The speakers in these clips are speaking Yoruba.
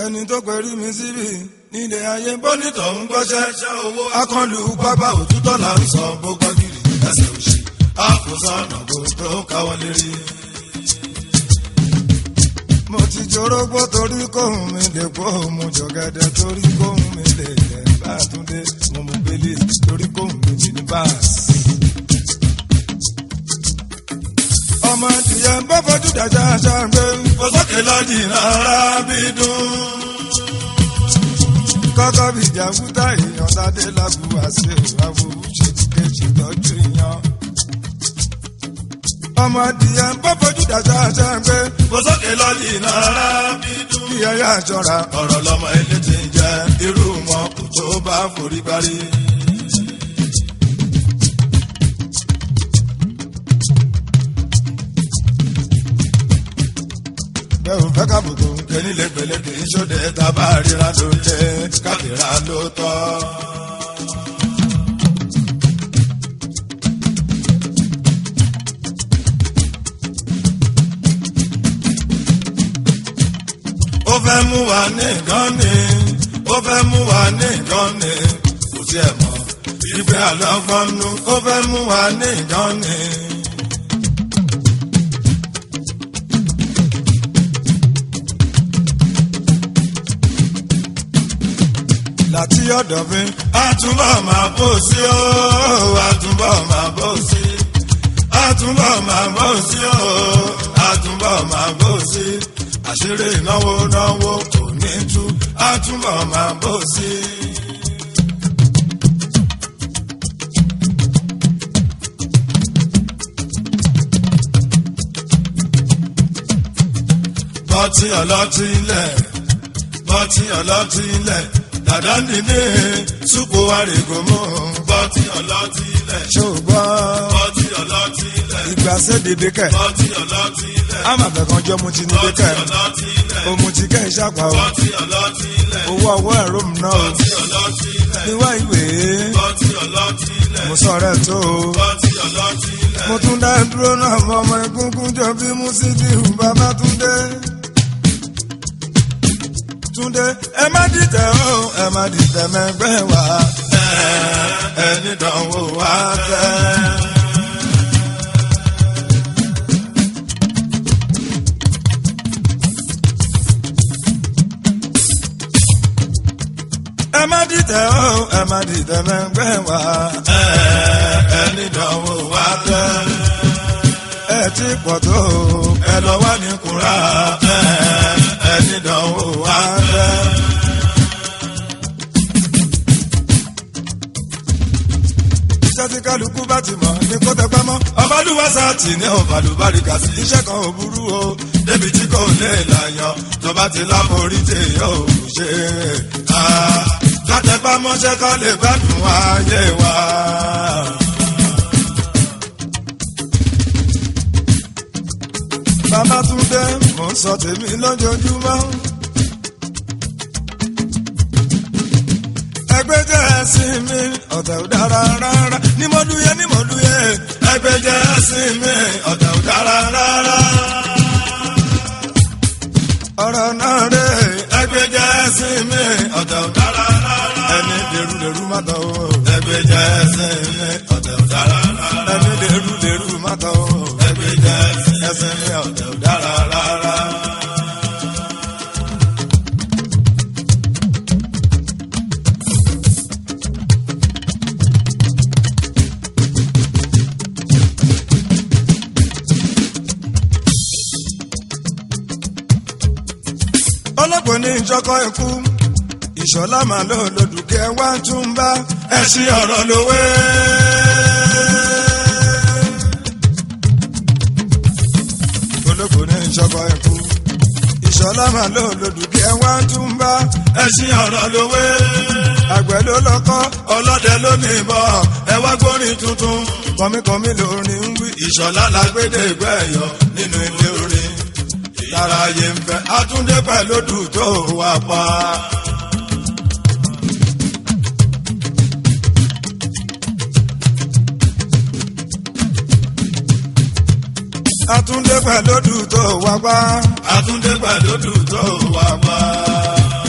ẹni tó pẹ̀lú mi síbi nílé ayé bọ́nítọ̀ ń gbọ́ṣẹ́ akọlù pápá òtútọ́ là ń sọ gbogbo gírì ẹsẹ̀ òsì àkósọ́nà gbogbo káwọ́ lérí. mo ti jorógbó torí kóhùn mi lè kó mo jọ̀gẹ̀dẹ̀ torí kóhùn mi lè lẹ̀ bá a tún dé mo mú bẹ́lẹ̀ torí kóhùn mi lè ní báàsì. ọmọ ìyá ń bọ́ fojú dájà ṣàgbé fọsọ́kè lọ́dì rárá bí dùn. kọ́kọ́ bí jàǹkútà èèyàn ládé lágbo àṣẹ ìwàwò ṣe ti kejì tọ́jú ìyàn. ọmọ ìyá ń bọ́ fojú dájà ṣàgbé fọsọ́kè lọ́dì rárá bí dùn. kí ẹ yá ṣọ́ra ọ̀rọ̀ lọ́mọ ilé ti ń jẹ irú wọn kò tó bá forí parí. bẹ́ẹ̀ ò fẹ́ kábùkù kẹ́ni lẹ́gbẹ̀lẹ́gbẹ̀ ìṣòdẹ tábà ríra ló jẹ́ kábìrà ló tọ́. ó fẹ́ mú wa ní nǹkan ni ó fẹ́ mú wa ní nǹkan ni kò tiẹ̀ mọ̀ ìgbé àlọ́kọ́nù ó fẹ́ mú wa ní nǹkan ni. láti ọ̀dọ̀ mi. àtúbọ̀ máa bò sí o àtúbọ̀ máa bò sí. àtúbọ̀ máa bò sí o àtúbọ̀ máa bò sí. àṣírí ìnáwó náwó kò ní tú àtúbọ̀ máa bò sí. bọ́tí ọlọ́tí ilẹ̀ bọ́tí ọlọ́tí ilẹ̀ dàdá nìní súpò àrègòmò bọ́tí ọlọ́tí ilẹ̀. ṣùgbọ́n bọ́tí ọlọ́tí ilẹ̀ ìgbà sédèdè kẹ̀ bọ́tí ọlọ́tí ilẹ̀ àmàbẹ̀kanjọ́ mu ti ní bọ́tí dẹ́kẹ̀ ọlọ́tí ilẹ̀ òmùtí kẹ́ ìṣàpá o bọ́tí ọlọ́tí ilẹ̀ owó ọwọ́ ẹ̀rọ mi náà o bọ́tí ọlọ́tí ilẹ̀ níwá ìwé bọ́tí ọlọ́tí ilẹ̀ mo sọ̀rọ̀ ẹ̀ tó o bọ́tí ọlọ́tí ilẹ̀ mo tún dá dúró náà mọ ọmọ egungun jọ bí Músídìí bàbá Túndé Túndé ẹ má dìtẹ̀ o ẹ má dìtẹ̀ mẹ́gbẹ́ wa ẹni dánwò wá tẹ́. ẹ má dìtẹ̀ o ẹ má dìtẹ̀ mẹ́gbẹ́ wa ẹni dánwò wá tẹ́. ẹ ti pọ̀ tó o ẹ lọ wá ní kúrà ẹni dánwò wá tẹ́. iṣẹ́ tí kálukú bá ti mọ̀ ní kó tẹpẹ́ mọ́ ọbalúwàsá tì ní ọbalùbáríkà sí iṣẹ́ kan ò burú o débi tí kò lè làyàn tọba ti láborí téèyàn ò ṣe é látẹpá mọ́ṣẹ́ ká lè gbádùn ayé wa. bàbá Túndé mò ń sọ tèmi lójoojúmọ́. ẹgbẹ́ jẹ́ ẹ̀sìn mi ọ̀tẹ̀ ò dára rárá ní mọ́dúyẹ ní mọ́dúyẹ ẹgbẹ́ jẹ́ ẹ̀sìn mi ọ̀tẹ̀ ò dára rárá. ọ̀rọ̀ náà rè ẹgbẹ́ jẹ́ ẹ̀sìn mi ọ̀tẹ̀ ò dára rárá. ẹni dèrú dèrú má tọ̀ o ẹgbẹ́ jẹ́ ẹ̀sìn mi ọ̀tẹ̀ ò dára rárá. ẹni dèrú dèrú má tọ̀ o ẹgbẹ́ jẹ́ ẹ̀sìn mi ọ̀tẹ̀ ò dára rárá. ọlọ́pàá ní ìjọkọ̀ ikú ìṣọ̀lá màá lò lòdùkẹ́ wá tún bá ẹ̀sìn ọ̀rọ̀ lówé. olóko ní ìjọkọ̀ ikú ìṣọ̀lá màá lò lòdùkẹ́ wá tún bá ẹ̀sìn ọ̀rọ̀ lówé. àgbẹ̀ ló lọ́kọ́ ọlọ́dẹ ló ní ìbọn ẹ wá gbórin tuntun. kọ́míkọ́mí lórin ń wí ìṣọ̀lá lágbédè gbẹ̀yọ̀ nínú ilé orin. lára ayé ń fẹ́ àtúndé pẹ̀lú dùn tó wà pa. àtúndé pẹ̀lú dùn tó wá gbá àtúndé pẹ̀lú dùn tó wà pa.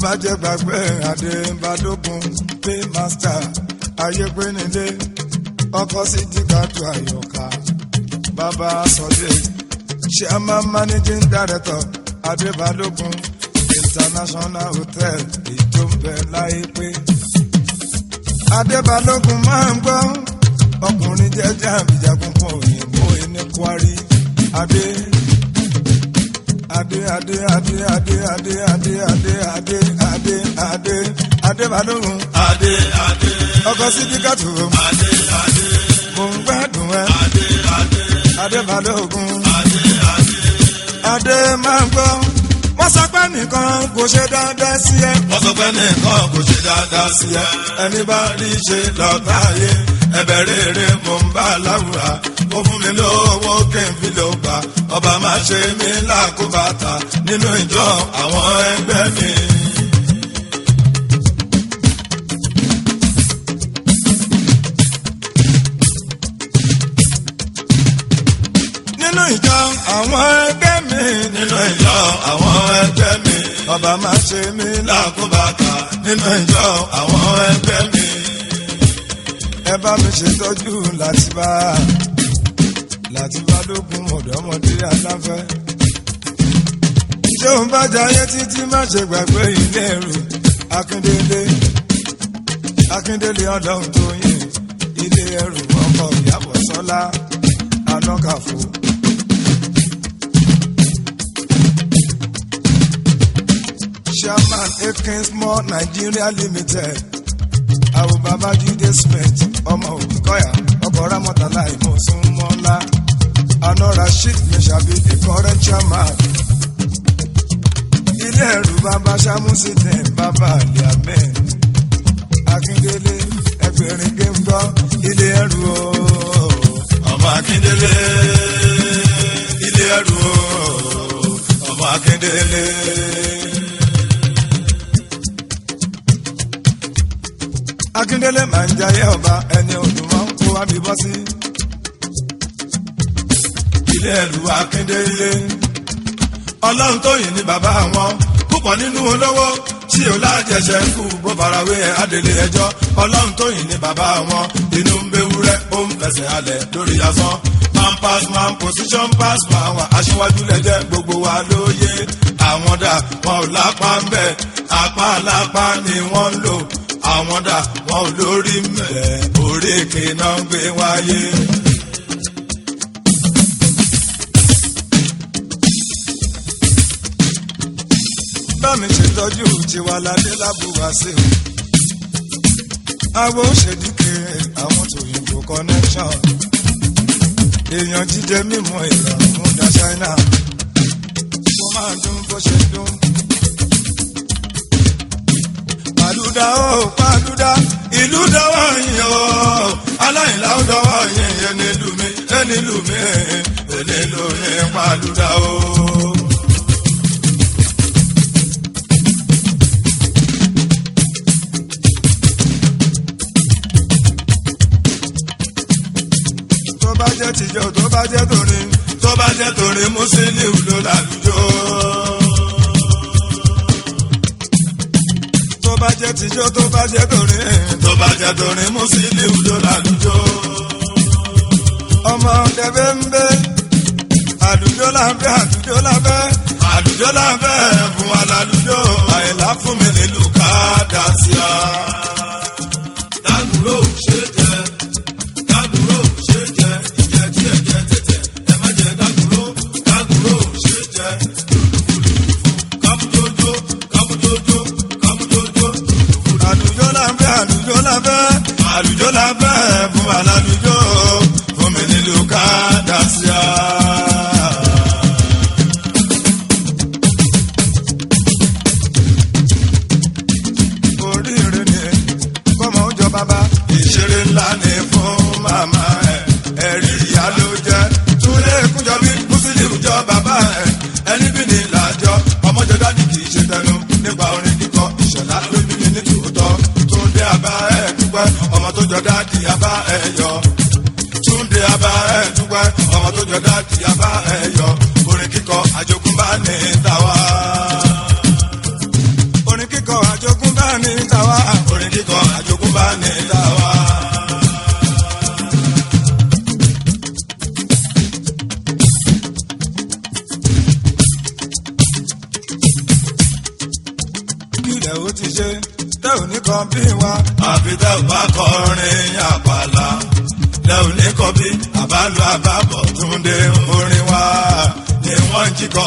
má jẹ́ gbàgbé adébádógún pé master ayépénilé ọkọ sí dìgbàtú àyọkà bàbá sọdẹ chairman managing director adébádógún international hotel ìjọba láìpé adébálógún máa ń gbọ́ ọkùnrin jẹ́jẹ́ àbíjagun fún òyìnbó ẹni kwari adé adé adé adé adé adé adé adé adé adé adé adébálógún adé adé ọkọ sídìkàtù adé adé mò ń gbádùn ẹ adé adé adébálógún adé adé. adé máa ń gbọ́ wọ́n sọ pé nìkan kò ṣe dáadáa sí ẹ wọ́n sọ pé nìkan kò ṣe dáadáa sí ẹ ẹni bá rí ṣe lọ́tà ayé ẹbẹ̀ rere mo ń bá láwùrà ó fún mi lówó kí n fi ló gbà ọba má ṣe mí lákòbàtà nínú ìjọ àwọn ẹgbẹ́ mi. nínú ìjọ àwọn ẹgbẹ́ mi nínú ìjọ àwọn ẹgbẹ́ mi ọba má ṣe mí lá lákòbàtà nínú ìjọ àwọn ẹgbẹ́ mi. ẹ bá mi ṣètọ́jú láti bá láti bá lókun ọ̀dọ́mọdé aláfẹ́. ṣé òun bá jayé títí má ṣe gbàgbé ilé ẹrù akíndélé akíndélé ọlọ́run tó yìn ilé ẹrù ọkọ̀ ìyàbọ̀ sọ́lá anọ́kàfọ́. chairman akins mall nigeria limited àwọn babájídé smith ọmọ òbíkọyà ọkọ ramọtàlá ìmọ̀súnmọ́lá àná rasheed meshabi the current chairman ilé ẹ̀rù bàbá samusite bàbá aliamen akíndélé ẹgbẹ̀rin géńgọ́ ilé ẹ̀rù ooo ọmọ akíndélé ilé ẹrù o ọmọ akíndélé. akíndélé máa ń jayé ọba ẹni ọdún máa ń kó abibọ́ sí ilé ẹrù akíndélé. ọlọ́run tó yìn ní bàbá wọn púpọ̀ nínú olówó tí ò lájẹsẹ̀ kú bó farawé adèlé ẹjọ́ ọlọ́run tó yìn ní bàbá wọn inú ń bewúrẹ́ ó ń fẹsẹ̀ halẹ̀ lórí asán man pass man position pass man wà aṣíwájú lẹ́jẹ́ gbogbo wa lóye àwọn dà wọn ò lápá ń bẹ̀ apá lápá ni wọ́n ń lò àwọn dà wọn ò lórí mẹ́ orí èké náà ń gbé wáyé. bá mi ṣètọ́jú tiwa ládé lábúwá sí o. àwọn òṣèdíkè àwọn tòyìnbó connection. èèyàn jíjẹ mímọ ìrọ̀rùn dá ṣáínà. mo máa dún bó ṣe dún. pàlúdà ó pàlúdà ìlú dọ́wọ́ yín o. aláìlá ó dọ́wọ́ yín yẹn nílùú mi yẹn nílùú mi yẹn nílùú mi pàlúdà o. tó bá jẹ́ tìjọ tó bá jẹ́ tòrin. tó bá jẹ́ torí Musiliu ló lálùjọ. tó bá jẹ́ tìjọ tó bá jẹ́ tòrin. tó bá jẹ́ torí Musiliu ló lálùjọ. ọmọ dẹbẹ ń bẹ àdújọ lábẹ́ àdújọ lábẹ́ àlùjọ lábẹ́ fún wa lálùjọ. àìlá fún mi nílùú ká dá sí a. dàgúrò ṣe jẹ dàgúrò ṣe jẹ ìjẹ tí ẹ jẹ tètè ẹ má jẹ dàgúrò dàgúrò ṣe jẹ kàmújójó kàmújójó kàmújójó. àdújọ lábẹ́ àdújọ lábẹ́ àlùjọ lábẹ́ fún wa lálùjọ fún mi nílùú ká dá sí a. oríire ni kọ́mọ ó jọ bàbá ìṣeré ńlá ni fún màmá ẹ ẹ̀rí ìyá ló jẹ́ túlé kújọ bí Musiliu jọ bàbá ẹ ẹni bí ní làjọ ọmọjọ dádì kì í ṣe tẹnu nípa orin kíkọ ìṣẹ̀lá ló bí mi ní tòótọ́ túndé abá ẹ dúpẹ́ ọmọ tó jọ dádì abá ẹ yọ túndé abá ẹ dúpẹ́ ọmọ tó jọ dádì abá ẹ yọ orin kíkọ àjogúnbá ní tàwa. orin kíkọ orin kíkọ àjogúnbá ní tàwa. kílẹ̀ ó ti ṣe tẹ́ ò ní kan bí wa. àfi tẹ́ ò bá kọrin àpàlà tẹ́ ò ní kọ bí àbálò àbábọ̀ túnde orin wa ni wọ́n ń jíkọ.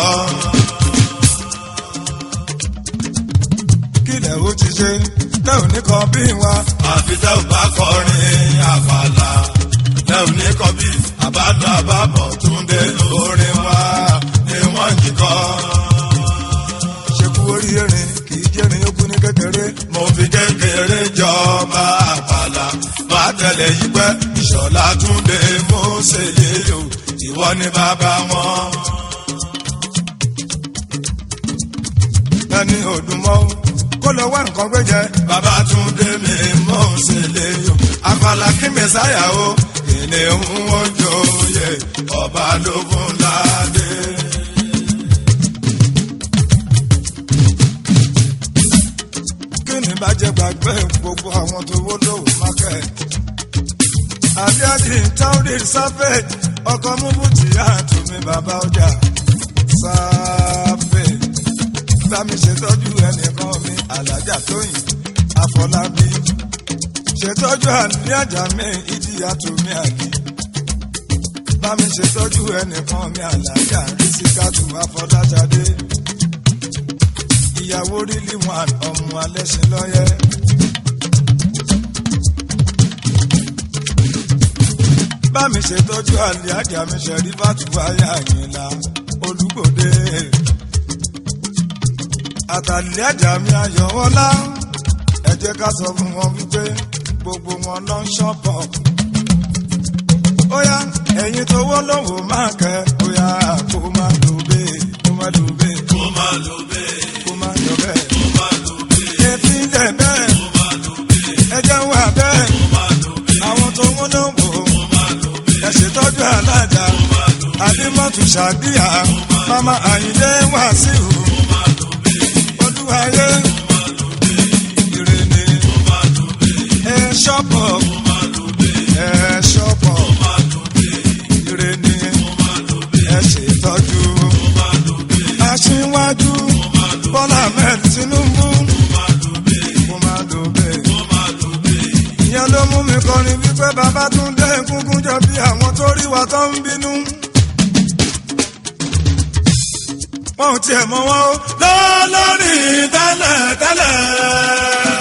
kílẹ̀ ó ti ṣe tẹ́ ò ní kan bí wa. àfi tẹ́ ò bá kọrin àpàlà tẹ́ ò ní kọ bí àbálò àbábọ̀ túnde orin wa ni wọ́n ń jíkọ. ṣekú orí erin kì í jẹ́rin yókù ní kékeré. mo fi kékeré jọba àpàlà máa tẹ̀lé yí pẹ́ ìṣọ̀lá túnde mọ́sẹ̀ yéyò ìwọ ni bàbá wọn. ẹni òdùnmọ́ kó lọ wá nǹkan gbé jẹ. bàbá túnde mi mọ́sẹ̀ léyò àpàlà kí mẹ́sáyà o kìnìún wọn jòyè ọba ló fún ládé. kí ni bàjẹ́ gbàgbé gbogbo àwọn tó wó lówó market. àbíájì táwọnì sáfẹ̀ ọkọ̀ múbùtì àtúnmí bàbá ọjà sáfẹ̀. bá mi ṣètọ́jú ẹnìkan mi alájà tóyìn àfọlábí. ṣètọ́jú àníyàjà mi ìdíyà tómi àlè. bá mi ṣètọ́jú ẹnìkan mi alájà rísíkàtù àfọlájáde ìyàwó rílì wọn ọmọ alẹ́sìn lọ́yẹ́. bá mi ṣètọ́jú àlè àjà mi ṣẹ̀rí fàtúwáyà àyìnlá olùgbòde. àtàlẹ́ àjà mi ayọ̀wọ́lá ẹ jẹ́ ká sọ fún wọn wípé gbogbo wọn lọ ń ṣọ́pọ̀. ó yá ẹ̀yin tó wọ́ lọ́wọ́ máa kẹ́ ó yá kó má lò bẹ́ẹ̀ kó má lò bẹ́ẹ̀ kó máa lò bẹ́ẹ̀ kó má lò bẹ́ẹ̀. kó máa lò bẹ́ẹ̀ Ètí ilẹ̀ bẹ́ẹ̀, kó máa lò bẹ́ẹ̀ ẹjẹ́ wà bẹ́ẹ̀, kó máa lò bẹ́ẹ̀ àwọn tó ń múná wò ó, kó máa lò bẹ́ẹ̀ ẹ ṣètọ́jú alájà, kó máa lò bẹ́ẹ̀ Adémọ́tù Ṣàdíyà, Mama Àyìndé Wàsíù, kó máa lò bẹ́ẹ̀ Olúwayé, kó máa lò bẹ́ẹ̀ Ìrèlè, kó máa lò bẹ́ẹ̀ ẹ ṣọ́pọ̀, kó máa lò bẹ́ẹ̀ ẹ ṣọ́pọ̀, kó máa lò bẹ́ẹ̀ Ìrèlè, kó máa lò bẹ́ẹ̀ ẹ ṣètọ́jú. kó máa lò bẹ́ẹ̀ Aṣíwájú Bọ́lá Ahmed Tinubu, kó máa lò bẹ́ẹ̀ kó má lò bẹ́ẹ̀. kó máa lò bẹ́ẹ̀ ìyẹn ló mú mi kọrin wípé bàbá tún dé egungun jọ bí àwọn tó rí wa tó ń bínú. wọn ò tiẹ̀ mọ wọn o lọ́lọ́rì tẹ́lẹ̀ tẹ́lẹ̀.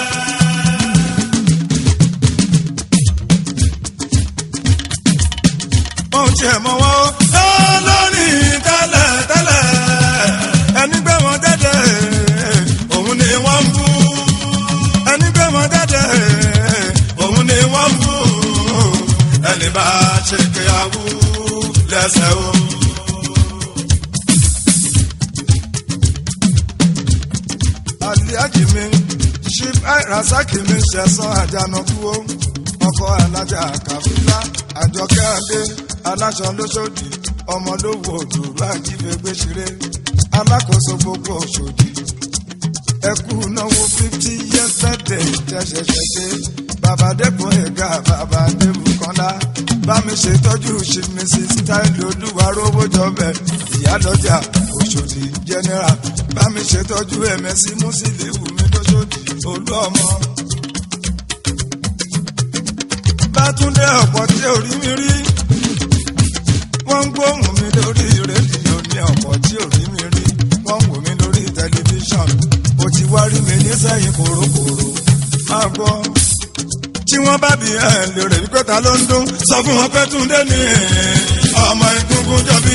wọn ò tiẹ̀ mọ wọn o lọ́lọ́rì tẹ́lẹ̀ tẹ́lẹ̀. ẹni gbé wọn dẹ́dẹ́ òun ni wọ́n ń bú ẹni gbé wọn dẹ́dẹ́ òun ni wọ́n ń bú ẹni bá ṣe kéyàwó lẹ́sẹ̀ o. aliaji mi chief rasaki mi ṣẹ̀sán àjànàkú o ọkọ̀ alájà kàfílà àjọkẹ́ adé aláṣọ lóṣòdì ọmọlówó òdòdó àjífẹ́gbé ṣeré alákòóso gbogbo òṣòdì ẹkú náwó fifty years birthday tẹ̀sẹ̀sẹ̀ dé bàbá dẹ́kun ẹ̀gá bàbá dẹ́bù kọ́lá bá mi ṣètọ́jú chief mrs style olúwa rówó jọbẹ̀ ìyálọ́jà òṣòdì general bá mi ṣètọ́jú ẹ̀mẹ́sì músílẹ̀wù mi lóṣòdì olú ọmọ. bátúndé ọ̀pọ̀ tí ò rí mi rí wọ́n ń gbóhùn mi lórí rédíò ní ọ̀pọ̀ tí ò rí mi rí wọ́n ń wò mí lórí tẹlifíṣàn ó ti wá rí mi nísẹ̀yìn kòrókòró máa gbọ́ tí wọ́n bá bí ẹ̀ lérè wípé ta ló ń dún sọ fún wọn pé túndé ní ọmọ ìkúnkún jọbí.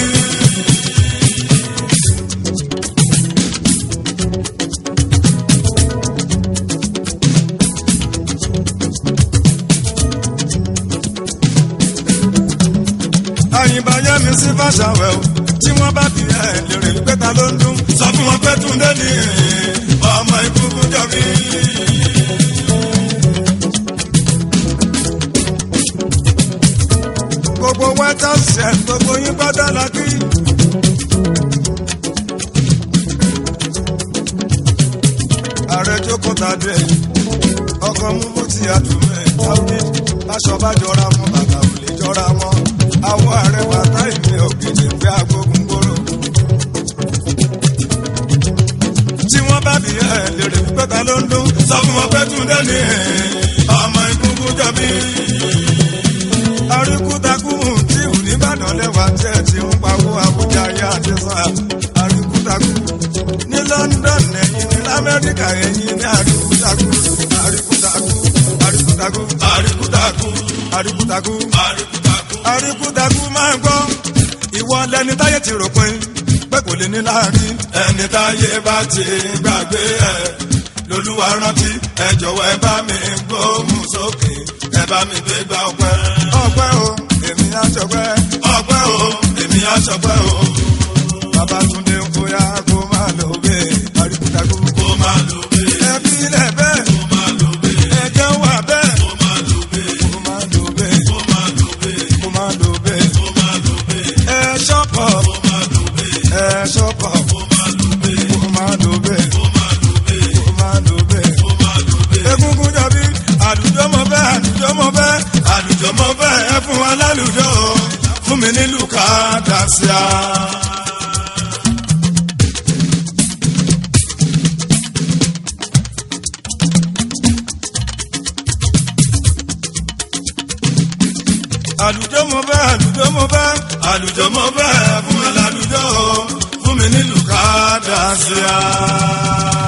àyìnbá yẹ mi sí fàṣàwẹ̀ o tí wọ́n bá bí ẹ̀ lérè wípé ta ló ń dún sọ fún wọn pé túndé ní ọmọ ìkúnkún jọbí. gbogbo wẹ́tà ṣẹ̀ gbogbo yín gbọ́dọ̀ la kí. ààrẹ jókòó tàdé ọkọ mú bó ti àtúmẹ̀ táwí aṣọ bá jọra wọn bàtà ò lè jọra wọn àwọn ààrẹ bàtà ìní ògidì fẹ́ agbógun gbòòrò. tí wọ́n bá bí ẹ lèrè wípé ta ló ń dún sọ fún wọn pé túndé ní ọmọ ìkúkú jọbí. àríkútakú tí ò ní Ìbàdàn lẹ́wà tí ẹ ti ń pawó Àbújá yá àti sàn àríkútakú ní London ẹ̀yìn ní Amẹ́ríkà ẹ̀yìn ní àríkútakú àríkútakú àríkútakú àríkútakú àríkútakú àríkútakú àríkútakú máa ń gbọ́ ìwọ lẹni táyé ti rò pin pé kò lè ní láàrin ẹni táyé bá ti gbàgbé ẹ lolúwa rántí ẹ jọ̀wọ́ ẹ bá mi gbóhùn sókè ẹ bá mi gbé gbá ọpẹ́ ọpẹ́ o èmi àjọpẹ́ ọpẹ́ o èmi àṣọpẹ́ o Babátúndé ń bóyá kó máa lò bẹ́ẹ̀ àríkútakú kó máa lò bé ẹbí ilẹ̀ bẹ́ẹ̀ kó máa lò bé ẹ̀jẹ̀ wà bẹ́ẹ̀ kó máa lò bé kó máa lò bẹ́ẹ̀ kó máa lò bé kó máa lò bẹ́ẹ̀ kó máa lò bé ẹ ṣọ́pọ̀ kó máa lò bé ẹ ṣọ́pọ̀ kó máa lò bé kó máa lò bẹ́ẹ̀ kó máa lò bé kó máa lò bẹ́ẹ̀. kó máa lò bé. egungun jọbí àlùjọ mọ bẹ́ẹ̀ àlùjọ mọ bẹ́ẹ̀ àlùjọ mọ bẹ́ẹ̀ ẹ fún wa lálùjọ fún mi nílùú ká dá sí a. àlùjọ mọ bẹ́ẹ̀ àlùjọ mọ bẹ́ẹ̀ àlùjọ mọ bẹ́ẹ̀ fún mi lálùjọ fún mi nílùú ká dá sí a.